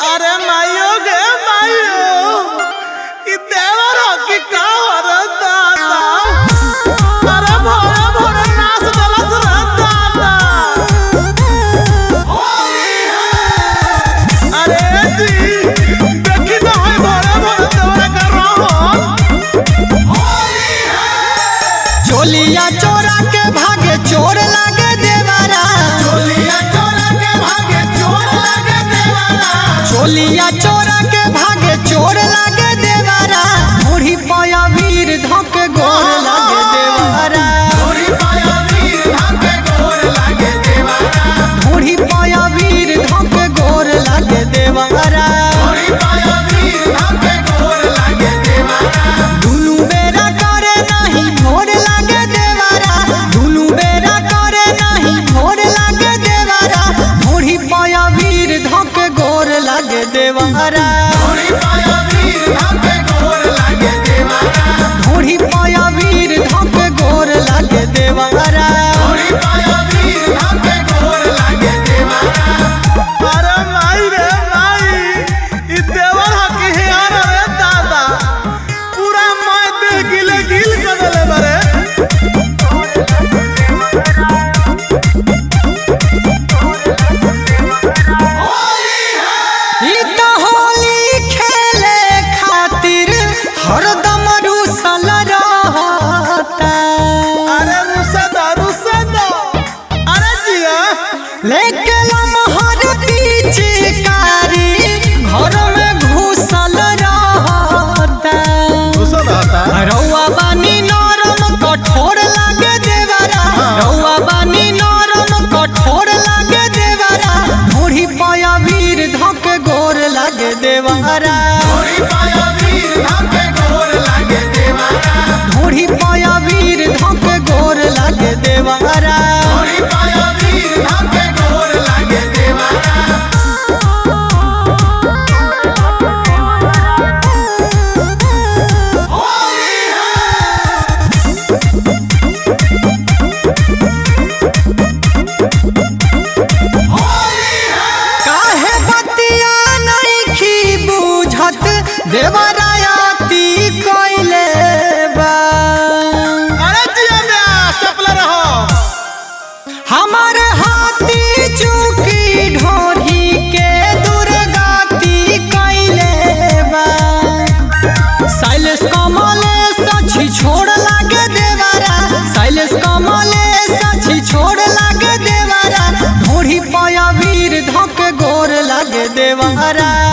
अरे मायो गे मायो ई देवर की का हरत दादा अरे भोरे भोरे नाच दलस रे दादा अरे जी देखी तो है भोरे भोरे देवर कर रहा चोलिया चोरा के भागे चोर लागे देवारा चोलिया चोरा के भागे चोर लगे देवारा चोलिया चोरा के भागे चोर लागे देवारा मुढ़ी पाया वीर धक गोर लागे देवारा थोड़ी पाया वीर धाके गोर लागे देवारा मुढ़ी पाया वीर धक गोर लागे देवारा थोड़ी पाया वीर धाके गोर लागे देवारा दुनु बेरा करे नहीं भोर लागे देवारा दुनु बेरा करे नहीं भोर लागे देवारा मुढ़ी पाया वीर धक गोर लागे देवारा थोड़ी पाया वीर धाके गोर लागे देवारा मुढ़ी पाया वीर धक गोर लागे देवारा थोड़ी पाया वीर धाके गोर लागे देवारा अरे माई रे माई ई देवर हकी है अरे रे दादा पूरा माय देह गिले गिल कर देले बारे ई तो होली खेले खातिर हरदम रूसल रहता अरे रुसे दो रुसे दो अरे जिया लेके लमहर पिचकारी घर में घुसल रहता रुसे दाता रौआ बानी नरम कठोर लागे देवारा रौआ बानी नरम कठोर लागे देवारा मुढ़ी पाया वीर धक गोर लागे देवारा थोड़ी पाया वीर धाके गोर लागे देवारा मुढ़ी पाया वीर धक गोर लागे देवारा थोड़ी पाया वीर धाके गोर लागे देवारा काहे बतिया नइखी बुझत देवरायाती कइले बा अरे जिया ब्यास चपले रहो हमार हाथी चुकी ढोरी के दुर्गाती कइले बा शैलेश कमले सची छोड़ लागे देवारा शैलेश कमले सची छोड़ लागे देवारा ढोरी पाया वीर धक गोर लागे देवारा